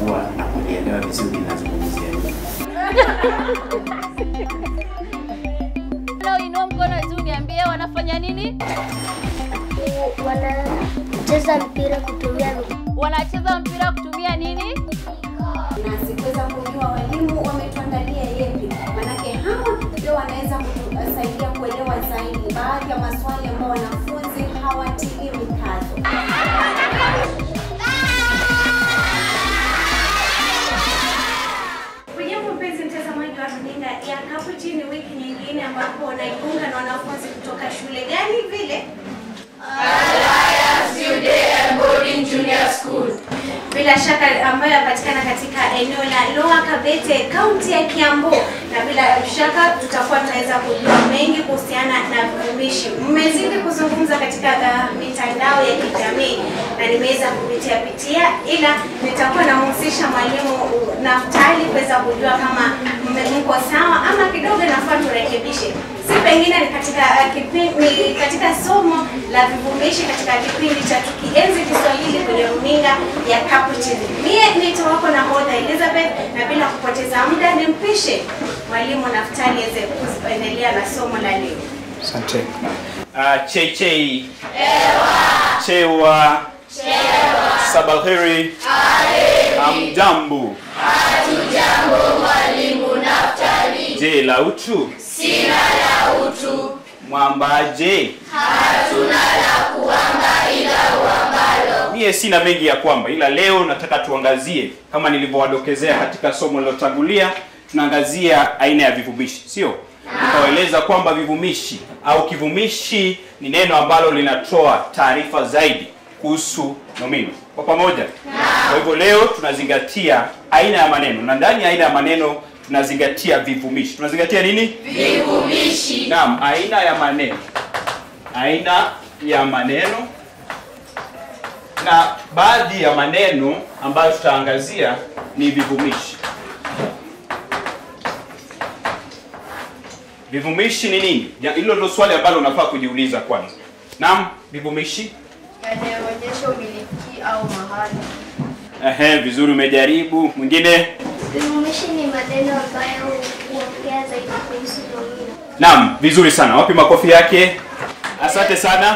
kuwa na kujielewa vizuri nazungumzia nini. Leo inua mkono juu niambie wanafanya nini? wanacheza mpira kutumia miguu. Wanacheza mpira kutumia nini? na sikuweza kujua walimu wametuandalia yepi, manake hawa ndio wanaweza kutusaidia kuelewa zaidi baadhi ya maswali ambayo wanafunzi hawatilii mkazo. Hujambo mpenzi mtazamaji wa runinga ya Kapuchini, wiki nyingine ambapo naiunga na wanafunzi kutoka shule gani vile bila shaka ambayo yapatikana katika eneo la Lower Kabete, kaunti ya Kiambu, na bila shaka tutakuwa tunaweza kujua mengi kuhusiana na vivumishi. Mmezidi kuzungumza katika uh, mitandao ya kijamii na nimeweza kupitia pitia, ila nitakuwa namhusisha mwalimu Naftali kuweza kujua kama mme- mko sawa ama kidogo nafaa turekebishe si pengine ni katika uh, kipindi katika somo la vivumishi katika kipindi cha tukienzi Kiswahili kwenye runinga ya Kapu TV. Mie naitwa wako nahodha Elizabeth, na bila kupoteza muda nimpishe mwalimu Naftali aweze kuendelea na somo la leo. Asante. Uh, chei chewa sabaheri amjambo je la utu sina la utu mwambaje hatuna la kuamba ila uambalo mie sina mengi ya kwamba ila leo nataka tuangazie kama nilivyowadokezea katika somo lilotangulia tunaangazia aina ya vivumishi sio nikawaeleza kwamba vivumishi au kivumishi ni neno ambalo linatoa taarifa zaidi kuhusu nomino kwa pamoja kwa hivyo leo tunazingatia aina ya maneno na ndani ya aina ya maneno tunazingatia vivumishi tunazingatia nini vivumishi naam aina ya maneno aina ya maneno na baadhi ya maneno ambayo tutaangazia ni vivumishi vivumishi ni nini Ja- hilo ndio swali ambalo unafaa kujiuliza kwanza naam vivumishi yanayoonyesha umiliki au mahali. Ehe, vizuri umejaribu mwingine Vivumishi ni maneno ambayo huongea zaidi kuhusu nomino. naam vizuri sana wapi makofi yake asante sana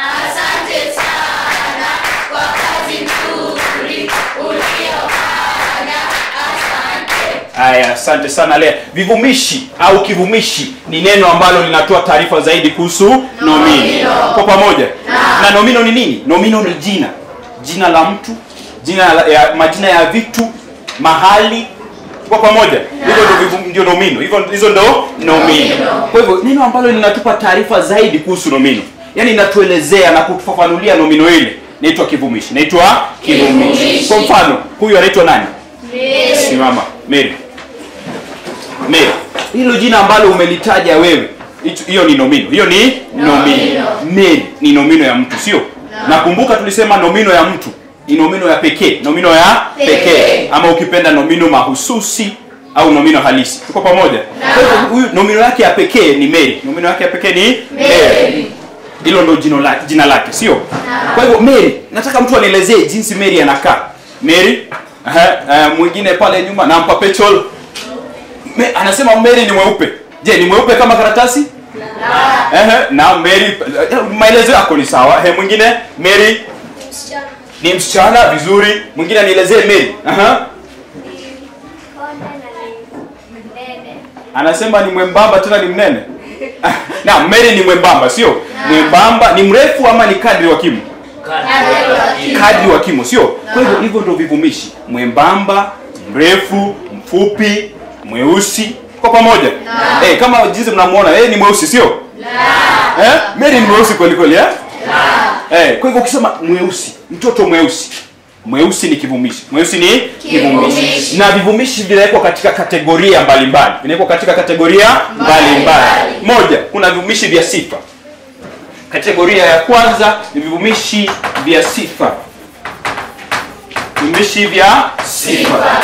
Haya, asante sana Lea. Vivumishi au kivumishi ni neno ambalo linatoa taarifa zaidi kuhusu nomino. Kwa pamoja. Na nomino ni nini? Nomino ni jina. Jina la mtu, jina la, ya, majina ya vitu, mahali. Kwa pamoja. Hivyo ndio vivu- ndio nomino. Hivyo hizo ndo nomino. Kwa hivyo neno ambalo linatupa taarifa zaidi kuhusu nomino. Yaani inatuelezea na kutufafanulia nomino ile. Inaitwa kivumishi. Inaitwa kivumishi. Kwa mfano, huyu anaitwa nani? Simama. Mary. Mary. Hilo jina ambalo umelitaja wewe. hicho- Hiyo ni nomino. Hiyo ni nomino. Mary ni nomino ya mtu, sio? Nakumbuka tulisema nomino ya mtu ni nomino ya pekee, nomino ya pekee ama ukipenda nomino mahususi au nomino halisi. Tuko pamoja? Kwa hivyo huyu nomino yake ya pekee ni Mary. Nomino yake ya pekee ni Mary. Hilo ndo jina lake, jina lake, sio? Kwa hivyo Mary, nataka mtu anielezee jinsi Mary anakaa. Mary, aha, uh, mwingine pale nyuma nampa petrol. Me, anasema Mary ni mweupe. Je, ni mweupe kama karatasi? Ehe, na Mary eh, maelezo yako ni sawa. Ehe, mwingine Mary Msichana ni msichana vizuri. Mwingine anielezee Mary. Aha. ni konde na ni mnene. Anasema ni mwembamba tena ni mnene. na Mary ni mwembamba, sio? Mwembamba ni mrefu ama ni kadri wa kimo? kadri wa kimo sio kwa hivyo hivyo ndio vivumishi mwembamba mrefu mfupi mweusi kwa pamoja eh, kama jinsi mnamuona yeye ni mweusi sio eh? Mary ni mweusi kweli kweli eh? eh, kwa hivyo ukisema mweusi mtoto mweusi mweusi ni kivumishi mweusi ni kivumishi na vivumishi vinawekwa katika kategoria mbalimbali vinawekwa katika kategoria mbalimbali moja kuna vivumishi vya sifa kategoria ya kwanza ni vivumishi vya sifa vivumishi vya sifa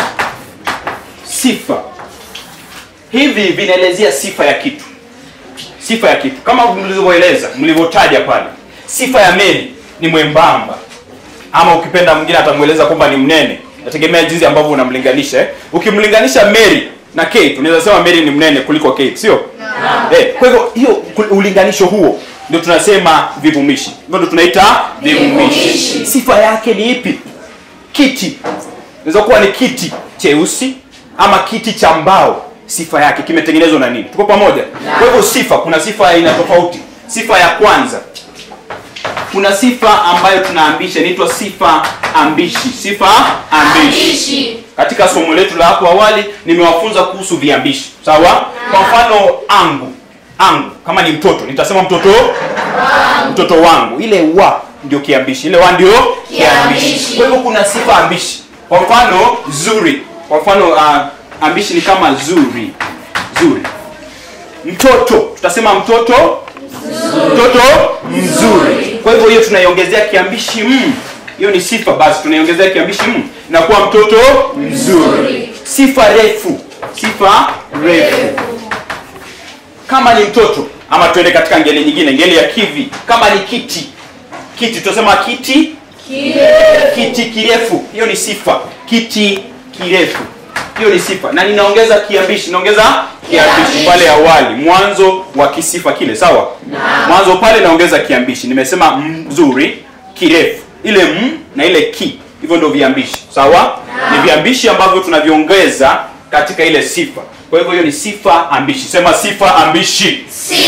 sifa hivi vinaelezea sifa ya kitu sifa ya kitu kama mlivyoeleza mlivyotaja pale sifa ya meli ni mwembamba ama ukipenda mwingine atamweleza kwamba ni mnene nategemea jinsi ambavyo unamlinganisha eh. ukimlinganisha Mary na Kate unaweza sema Mary ni mnene kuliko Kate sio eh, kwa hivyo hiyo ku- ulinganisho huo ndio tunasema vivumishi hivyo ndio tunaita vivumishi sifa yake ni ipi kiti inaweza kuwa ni kiti cheusi ama kiti cha mbao sifa yake kimetengenezwa na nini tuko pamoja kwa hivyo sifa kuna sifa ya aina tofauti sifa ya kwanza kuna sifa ambayo tunaambisha inaitwa sifa ambishi sifa ambishi katika somo letu la hapo awali nimewafunza kuhusu viambishi sawa kwa mfano angu angu kama ni mtoto nitasema mtoto mtoto wangu ile wa ndio kiambishi ile wa ndio kiambishi kwa hivyo kuna sifa ambishi kwa mfano zuri kwa mfano uh, ambishi ni kama zuri zuri mtoto tutasema mtoto mtoto mzuri kwa hivyo hiyo tunaiongezea kiambishi m hiyo ni sifa basi tunaiongezea kiambishi m inakuwa mtoto mzuri sifa refu sifa refu kama ni mtoto ama tuende katika ngeli nyingine ngeli ya kivi kama ni kiti kiti tutasema kiti kiti kirefu hiyo ni sifa kiti kirefu hiyo ni sifa na ninaongeza kiambishi naongeza kiambishi pale awali mwanzo wa kisifa kile sawa mwanzo pale naongeza kiambishi nimesema mzuri kirefu ile m na ile ki hivyo ndio viambishi sawa ni viambishi ambavyo tunaviongeza katika ile sifa kwa hivyo hiyo ni sifa ambishi sema sifa ambishi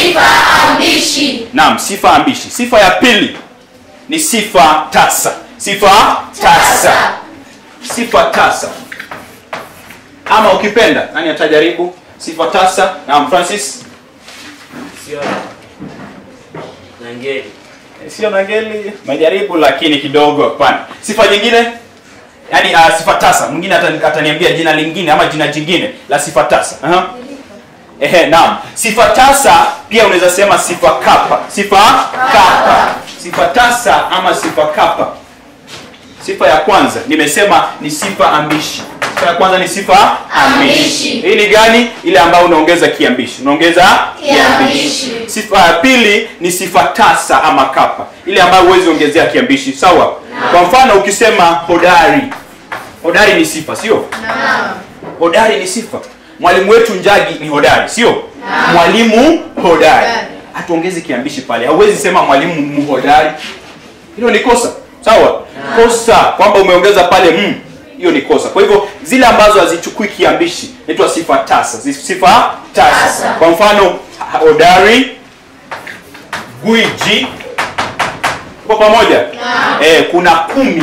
naam sifa ambishi sifa ya pili ni sifa tasa sifa tasa sifa tasa ama ukipenda nani atajaribu sifa tasa naam francis Sio na ngeli. sio nangeli majaribu lakini kidogo hapana sifa nyingine yaani uh, sifa tasa mwingine atani- ataniambia jina lingine ama jina jingine la sifa tasa Aha. Ehe, naam sifa tasa pia unaweza sema sifa kapa sifa kapa sifa tasa ama sifa kapa sifa ya kwanza nimesema ni sifa ambishi sifa ya kwanza ni sifa ambishi hii ni gani ile ambayo unaongeza kiambishi unaongeza kiambishi sifa ya pili ni sifa tasa ama kapa ile ambayo huwezi ongezea kiambishi sawa kwa mfano ukisema hodari hodari ni sifa sio hodari ni sifa mwalimu wetu njagi ni hodari sio mwalimu hodari hatuongezi kiambishi pale hauwezi sema mwalimu mhodari hilo ni kosa sawa kosa kwamba umeongeza pale mm, hiyo ni kosa kwa hivyo zile ambazo hazichukui kiambishi naitwa sifa tasa Zi- sifa tasa kwa mfano hodari gwiji kwa pamoja eh, kuna kumi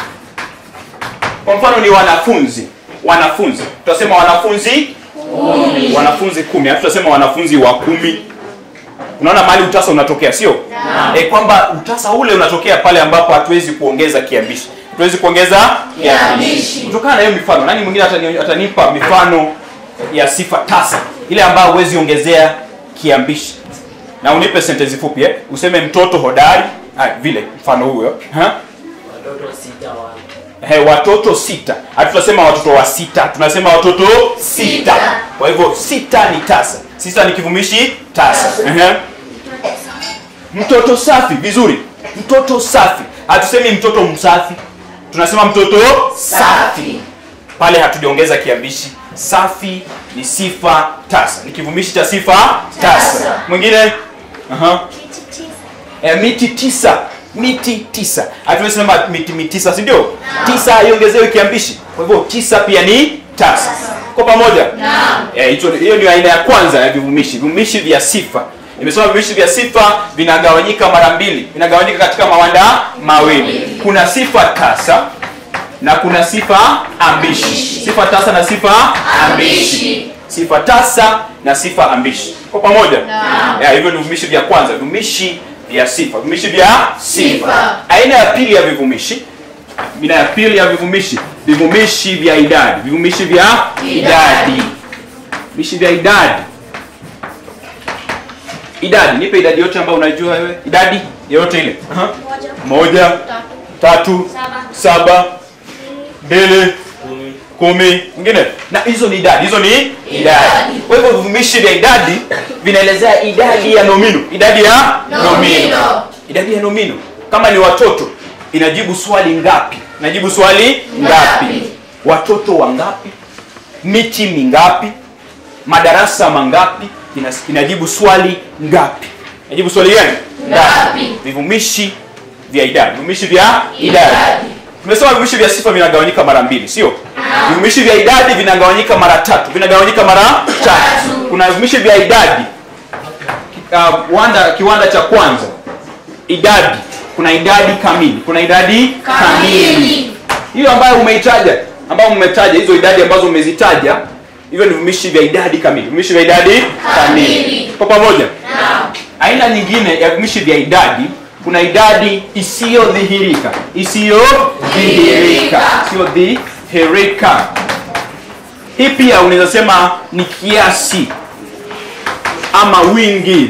kwa mfano ni wanafunzi wanafunzi tutasema wanafunzi kumi. wanafunzi kumi hatutasema wanafunzi wa kumi unaona mahali utasa unatokea sio e, kwamba utasa ule unatokea pale ambapo hatuwezi kuongeza kiambishi hatuwezi kuongeza kiambishi kutokana na hiyo mifano nani mwingine atani, atanipa mifano ya sifa tasa ile ambayo huwezi ongezea kiambishi na unipe sentensi fupi eh? useme mtoto hodari ah, vile mfano huyo ha? Watoto sita wa He, watoto sita hatutasema watoto wa sita tunasema watoto sita kwa hivyo sita ni tasa sita ni kivumishi tasa Ehe. mtoto safi vizuri mtoto safi hatusemi mtoto msafi tunasema mtoto safi pale hatujaongeza kiambishi safi ni sifa tasa ni kivumishi cha sifa tasa mwingine Aha. Kiti tisa. e, miti tisa miti tisa hatuwezi sema miti mitisa si ndio tisa haiongezewi kiambishi kwa hivyo tisa pia ni tasa kwa pamoja Eh, hicho hiyo ni aina ya kwanza ya vivumishi vivumishi vya sifa nimesema vivumishi vya sifa vinagawanyika mara mbili vinagawanyika katika mawanda mawili kuna sifa tasa na kuna sifa ambishi sifa tasa na sifa ambishi sifa tasa na sifa ambishi kwa pamoja ya, hivyo ni vivumishi vya kwanza vivumishi vya sifa vivumishi vya sifa aina ya pili ya vivumishi aina ya pili ya vivumishi vivumishi vya idadi vivumishi vya idadi vivumishi vya idadi idadi nipe idadi yote ambayo unajua wewe idadi yoyote ile Aha. Moja, moja tatu, tatu saba, saba mbili kumi. kumi mwingine na hizo ni idadi hizo ni idadi kwa hivyo vivumishi vya idadi vinaelezea idadi ya nomino idadi ya nomino idadi ya nomino kama ni watoto inajibu swali ngapi inajibu swali ngapi watoto wangapi miti mingapi madarasa mangapi Inas- inajibu swali ngapi inajibu swali gani ngapi vivumishi vya idadi vivumishi vya idadi tumesema vivumishi vya sifa vinagawanyika mara mbili sio vivumishi vya idadi vinagawanyika mara tatu vinagawanyika mara tatu kuna vivumishi vya idadi uh, wanda, kiwanda cha kwanza idadi kuna idadi kamili kuna idadi kamili hiyo ambayo umeitaja ambayo umetaja hizo idadi ambazo umezitaja hivyo ni vivumishi vya idadi kamili vivumishi vya idadi kamili kwa pamoja aina nyingine ya vivumishi vya idadi kuna idadi isiyodhihirika isiyodhihirika isiyodhihirika hii pia unaweza sema ni kiasi ama wingi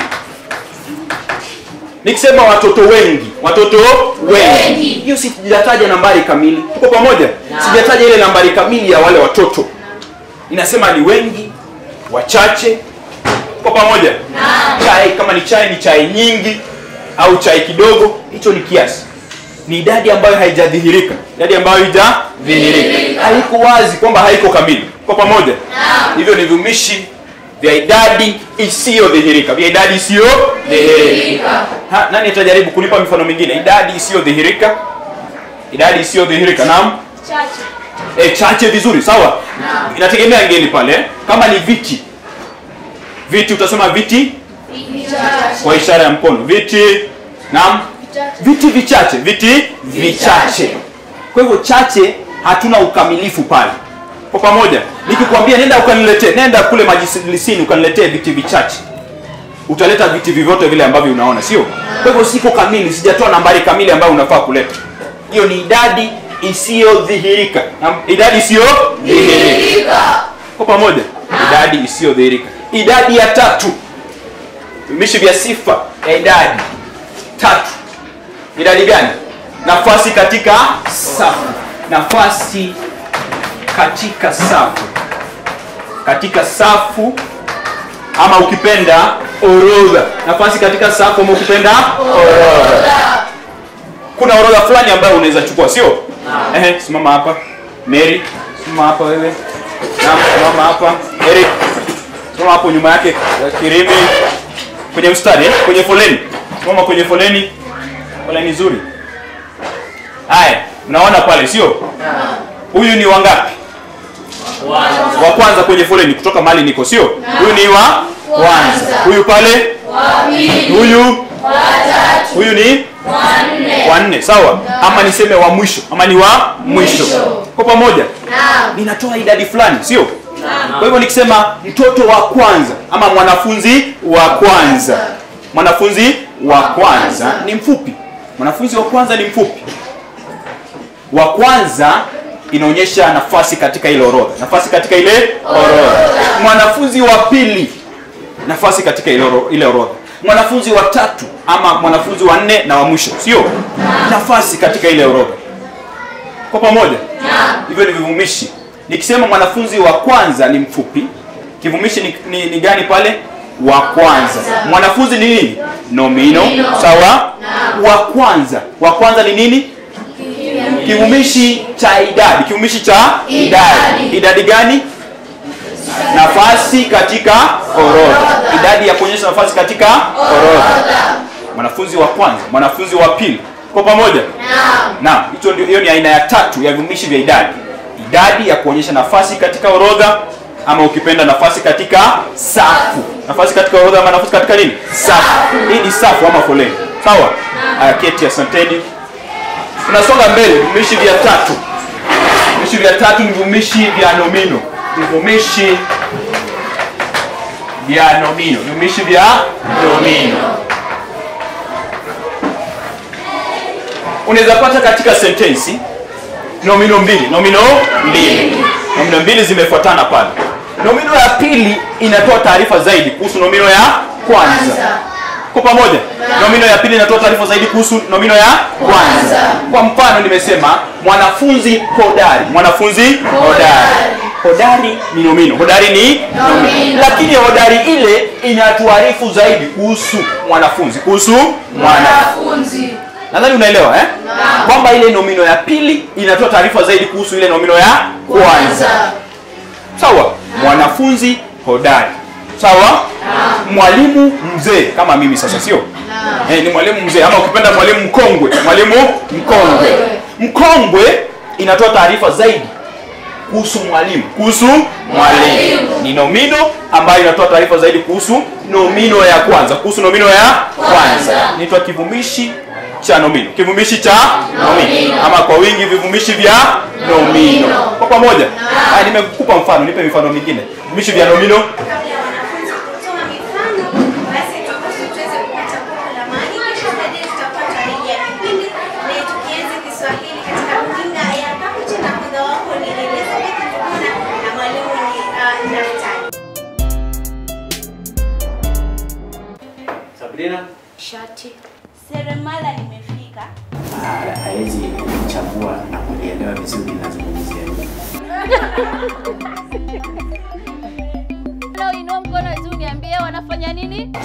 nikisema watoto wengi watoto wengi hiyo sijataja nambari kamili tuko pamoja sijataja ile nambari kamili ya wale watoto inasema ni wengi wachache tuko pamoja chai kama ni chai ni chai nyingi au chai kidogo hicho ni kiasi ni idadi ambayo haijadhihirika idadi ambayo haijadhihirika haiko wazi kwamba haiko kamili kwa pamoja hivyo ni viumishi vya idadi isiyodhihirika vya idadi isiyodhihirika Ha, nani atajaribu kunipa mifano mingine idadi isiyodhihirika idadi isiyodhihirika naam Chache. e, chache vizuri sawa inategemea ngeli pale kama ni viti viti utasema viti kwa ishara ya mkono viti naam viti vichache viti vichache kwa hivyo chache hatuna ukamilifu pale kwa pamoja nikikwambia nenda ukaniletee nenda kule majlisini ukaniletee viti vichache utaleta viti vyovyote vile ambavyo unaona sio kwa hivyo siko kamili sijatoa nambari kamili ambayo unafaa kuleta hiyo ni idadi isiyodhihirika Na- idadi isiyodhihirika kwa pamoja idadi isiyodhihirika idadi ya tatu vimishi vya sifa ya idadi tatu idadi gani nafasi katika safu nafasi katika safu katika safu ama ukipenda orodha nafasi katika safu ama ukipenda orodha kuna orodha fulani ambayo unaweza chukua sio Ehe, simama hapa mary simama hapa wewe naam simama hapa eric simama hapo nyuma yake eh, kirimi kwenye mstari eh? kwenye foleni simama kwenye foleni foleni nzuri haya mnaona pale sio huyu ni wangapi wa kwanza kwenye foleni kutoka mahali niko sio huyu ni wa kwanza huyu pale huyu huyu ni wa nne sawa ama niseme wa mwisho ama ni wa mwisho kwa pamoja ninatoa idadi fulani sio kwa hivyo nikisema mtoto wa kwanza ama mwanafunzi wa kwanza mwanafunzi wa kwanza ni mfupi mwanafunzi wa kwanza ni mfupi wa kwanza inaonyesha nafasi katika ile orodha nafasi katika ile orodha mwanafunzi wa pili nafasi katika ile oro- ile orodha mwanafunzi wa tatu ama mwanafunzi wa nne na wa mwisho sio nafasi katika ile orodha kwa pamoja hivyo ni vivumishi nikisema mwanafunzi wa kwanza ni mfupi kivumishi ni, ni, ni gani pale wa kwanza mwanafunzi ni nini nomino sawa wa kwanza wa kwanza ni nini kivumishi cha idadi kivumishi cha idadi idadi gani nafasi katika orodha idadi ya kuonyesha nafasi katika orodha mwanafunzi wa kwanza mwanafunzi wa pili kwa pamoja naam hicho ndio hiyo ni aina ya tatu ya vivumishi vya idadi idadi ya kuonyesha nafasi katika orodha ama ukipenda nafasi katika safu nafasi katika orodha ama nafasi katika nini safu hii ni safu ama foleni sawa aya keti asanteni tunasonga mbele vivumishi vya tatu vivumishi vya tatu ni vivumishi vya nomino vivumishi vya nomino vivumishi vya nomino unaweza pata katika sentensi nomino mbili nomino mbili nomino mbili zimefuatana pale nomino ya pili inatoa taarifa zaidi kuhusu nomino ya kwanza kwa pamoja nomino ya pili inatoa taarifa zaidi kuhusu nomino ya kwanza kwa mfano nimesema mwanafunzi hodari mwanafunzi hodari hodari ni nomino hodari ni nomino lakini hodari ile inatuarifu zaidi kuhusu mwanafunzi kuhusu mwanafunzi nadhani unaelewa eh? kwamba ile nomino ya pili inatoa taarifa zaidi kuhusu ile nomino ya kwanza sawa mwanafunzi hodari sawa mwalimu mzee kama mimi sasa sio eh, ni mwalimu mzee ama ukipenda mwalimu mkongwe mwalimu mkongwe mkongwe inatoa taarifa zaidi kuhusu mwalimu kuhusu mwalimu ni nomino ambayo inatoa taarifa zaidi kuhusu nomino ya kwanza kuhusu nomino ya kwanza inaitwa kivumishi cha nomino kivumishi cha nomino ama kwa wingi vivumishi vya nomino kwa pamoja haya nimekupa mfano nipe mifano mingine vivumishi vya nomino Kabla ya wanafunzi kutoa mifano, basi turuhusu tuweze kupata kopo la maji, kisha baadaye tutapata rejea ya kipindi na tukianza Kiswahili katika runinga ya Kakuti na kudha wako ni Elizabeth Nduguna na mwalimu ni uh, Naftali. Sabrina, Shati. Seremala limefika. hawezi kuchagua na kulielewa vizuri nazungumzia nini. Leo inua mkono juu niambie wanafanya nini?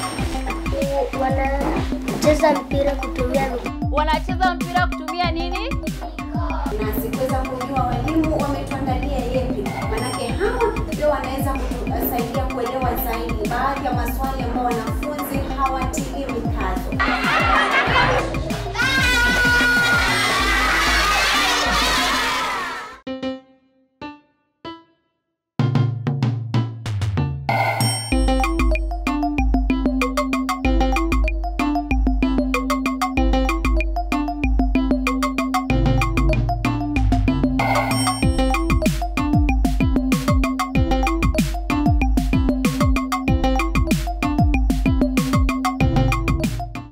Wanacheza mpira kutumia miguu. Wanacheza mpira kutumia nini? na sikuweza kujua walimu wametuandalia yepi, manake hawa ndio wanaweza kutusaidia kuelewa zaidi baadhi ya maswali ambao wana